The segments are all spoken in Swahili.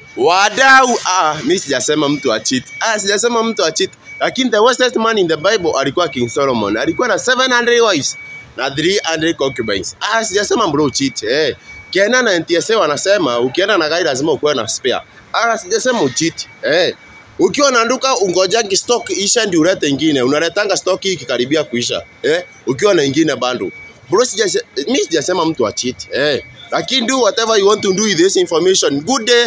wadau ah, mi sijasema mtu achit ah, sijasema mtu achit lakini the wisest man in the bible alikuwa king solomon alikuwa na 700 wives na 300 concubines ah, sijasema bro cheat eh. kienda na ntsa wanasema ukienda na gari lazima ukuwe na spare ah, sijasema ucheat eh. ukiwa na duka ungojangi stock isha ndio ulete ingine unaletanga stock hii ikikaribia kuisha eh. ukiwa na ingine bando bro sijase, mi sijasema mtu achit eh. lakini do whatever you want to do with this information good day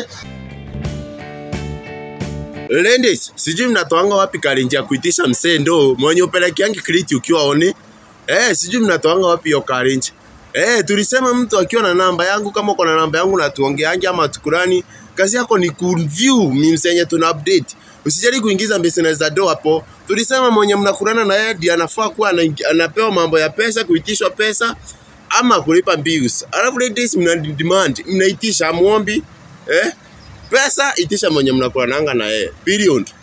Ladies, sijui mnatoanga wapi karinji ya kuitisha msee ndo mwenye upelekeangi kriti ukiwa oni. Eh, sijui mnatoanga wapi hiyo karinji. Eh, tulisema mtu akiwa na namba yangu kama uko na namba yangu na tuongeange ama tukurani, kazi yako ni kureview memes yenye tuna update. Usijali kuingiza business za do hapo. Tulisema mwenye mnakurana na yeye ndiye anafaa kuwa ana- anapewa mambo ya pesa, kuitishwa pesa ama kulipa bills. Alafu ladies mna demand, mnaitisha muombi. Eh? Pesa itisha mwenye mnakurananga na yeye. Period.